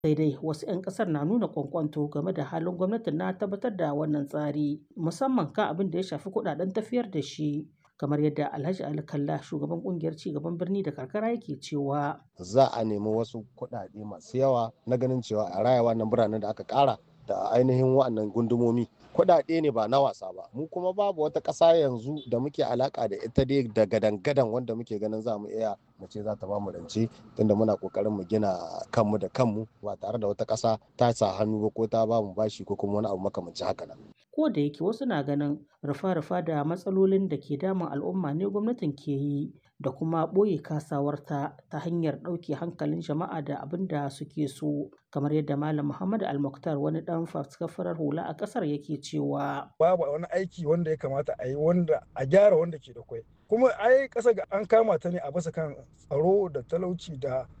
Sai dai wasu 'yan ƙasar na nuna ƙwanƙwanto game da halin gwamnatin na tabbatar da wannan tsari, musamman kan abin da ya shafi kuɗaɗen tafiyar da shi. kamar yadda Alhaji Ali Kalla shugaban kungiyar cigaban birni da karkara yake cewa za a nemi wasu kuɗaɗe masu yawa na ganin cewa a raya wannan biranen da aka ƙara da ainihin wa'annan gundumomi kuɗaɗe ne ba na wasa ba mu kuma babu wata ƙasa yanzu da muke alaka da ita dai da gadan-gadan wanda muke ganin za mu iya mu ce za ta ba mu rance tunda muna kokarin mu gina kanmu da kanmu ba tare da wata ƙasa ta sa hannu ba ko ta ba mu bashi ko kuma wani abu makamancin haka nan ko da yake wasu na ganin rufa-rufa da matsalolin da ke damun al'umma ne gwamnatin ke yi da kuma ɓoye kasawarta ta hanyar ɗauke hankalin jama'a da abin da suke so kamar yadda malam muhammad almuktar wani ɗan faskafarar hula a ƙasar yake cewa babu wani aiki wanda ya kamata a yi wanda a gyara wanda ke da kwai kuma ai ƙasa ga an kama ta ne a basa kan tsaro da talauci da